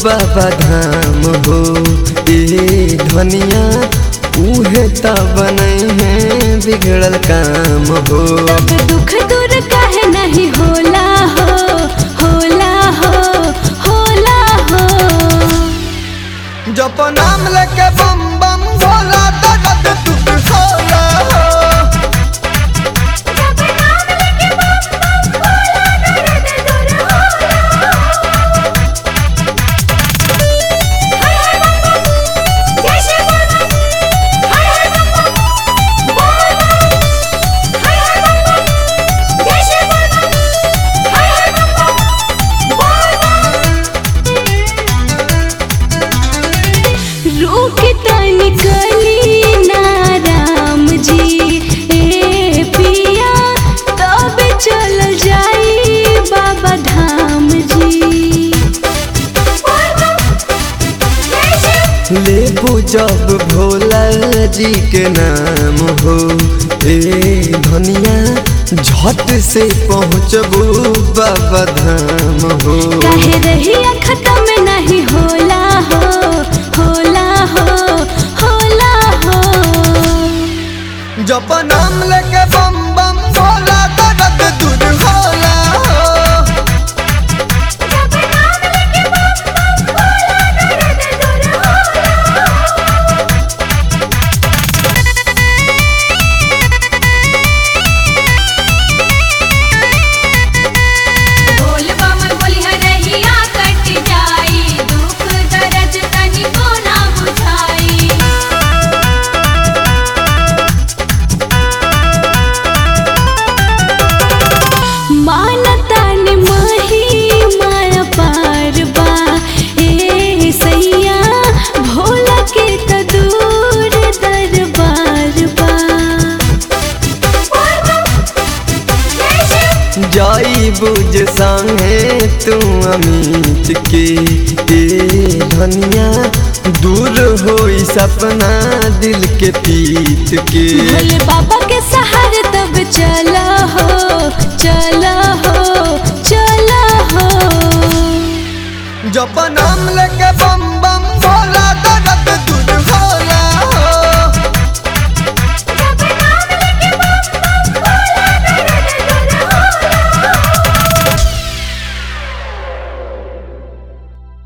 बाबा धाम हो ए धनिया उहे त बनै है बिगड़ल काम हो तब दुख दूर काहे नहीं होला हो होला हो होला हो जप नाम लेके बम बम भोला दर्द दुख होला हो रूख निकली ना राम जी ए पिया तब चल जाई बाबा धाम जी लेबू जब भोला जी के नाम हो ए धनिया झट से पहुँचबू बाबा धाम हो काहे रहिया खत्म नहीं होला हो होला हो होला हो जप नाम लेके बम बम भोला दर्द दूर होला हो बोल बम बोलिह रहिया कट जाई दुख दर्द तनिको ना बुझाई मानता ने माही माया पार बा ए सैया भोला के त दूर दरबार बा जाई बुझ संगे तू अमित के ए धनिया दूर होई सपना दिल के पीत के भोले बाबा के सहारे तब चल